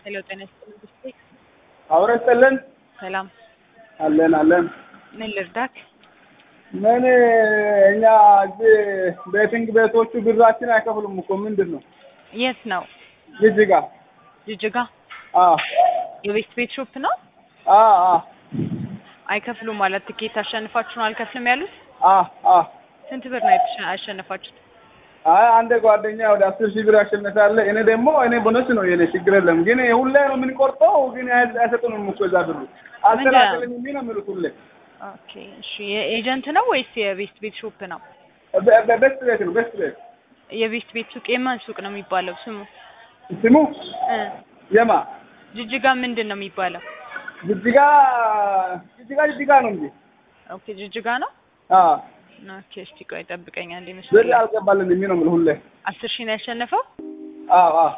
ሄሎ ጤና ይስጥልኝ ብስቴ አብረ ስጥልን ሰላም አለን አለን። ምን ልርዳክ? ምን እኛ እዚህ ቤቲንግ ቤቶቹ ብራችን አይከፍሉም እኮ ምንድን ነው? የት ነው? ጅጅጋ ጅጅጋ አ የቤስት ቤት ሾፕ ነው። አ አ አይከፍሉም ማለት ትኬት አሸንፋችሁ ነው አልከፍልም ያሉት? አ አ ስንት ብር ነው የተሸ- ያሸነፋችሁት? አይ አንድ ጓደኛ ወደ አስር ሺህ ብር ያሸነፋለ። እኔ ደግሞ እኔ ቦነስ ነው የኔ ችግር የለም። ግን ሁሌ ነው የምንቆርጠው፣ ግን አይ- አይሰጡንም እኮ እዛ ብሩ አስተካክልኝ የሚል ነው የሚሉት ሁሌ። ኦኬ እሺ። የኤጀንት ነው ወይስ የቤስት ቤት ሾፕ ነው? በ- በ- ቤስት ቤት ነው ቤስት ቤት የቤስት ቤት ሱቅ የማን ሱቅ ነው የሚባለው ስሙ? ስሙ እ የማ ጅጅጋ ምንድን ነው የሚባለው? ጅጅጋ ጅጅጋ ጅጅጋ ነው እንጂ ኦኬ ጅጅጋ ነው። አ ኦኬ እስቲ ቆይ ጠብቀኝ አንዴ ብር መስሎኝ። አልገባልን የሚል ነው የምልህ ሁሌ። አስር ሺህ ነው ያሸነፈው? አ አ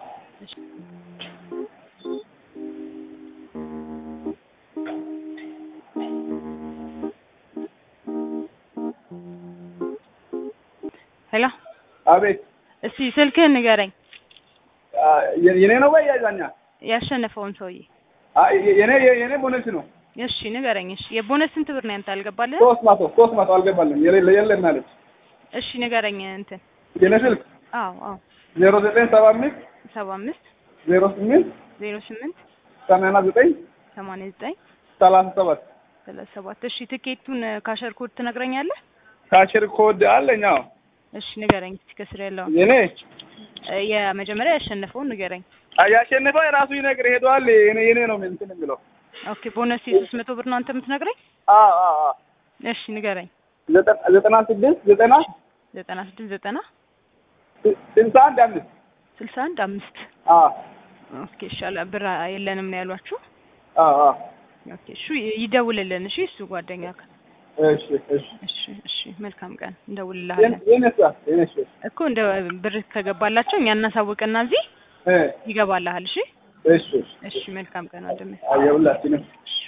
ሄሎ አቤት እስቲ ስልክህን ንገረኝ፣ አ፣ የ- የኔ ነው ወይ ያዛኛ? ያሸነፈውን ሰውዬ። አ፣ የ- የኔ የኔ ቦነስ ነው እሺ ንገረኝ። እሺ የቦነስ ስንት ብር ነው ያንተ አልገባልህ? ሶስት መቶ ሶስት መቶ አልገባልን የሌለ የለም አለች። እሺ ንገረኝ እንትን የኔ ስልክ አዎ አዎ ዜሮ ዘጠኝ ሰባ አምስት ሰባ አምስት ዜሮ ስምንት ዜሮ ስምንት ሰማንያ ዘጠኝ ሰማንያ ዘጠኝ ሰላሳ ሰባት ሰላሳ ሰባት እሺ ትኬቱን ካሸር ኮድ ትነግረኛለህ? ካሽር ኮድ አለኝ። አዎ እሺ ንገረኝ እስኪ ከስር ያለውን የኔ እ የመጀመሪያ ያሸነፈውን ንገረኝ። ያሸነፈው የራሱ ይነግር ሄደዋል። የኔ የኔ ነው እንትን የሚለው ኦኬ ቦነስ የሶስት መቶ ብር ነው አንተ የምትነግረኝ? አ አ አ እሺ ንገረኝ። ዘጠና ዘጠና ስድስት ዘጠና ዘጠና ስድስት ዘጠና ስልሳ አንድ አምስት ስልሳ አንድ አምስት አ ኦኬ ይሻላል። ብር የለንም ነው ያሏችሁ? አ አ ኦኬ እሺ ይደውልልን። እሺ እሱ ጓደኛ እሺ እሺ እሺ እሺ መልካም ቀን እንደውልልሃለን የኔሳ የኔስ እኮ እንደ ብር ከገባላቸው እኛ እናሳውቅና እዚህ እ ይገባልሃል። እሺ እሺ እሺ መልካም ቀን ወንድሜ። አየሁላችንም እሺ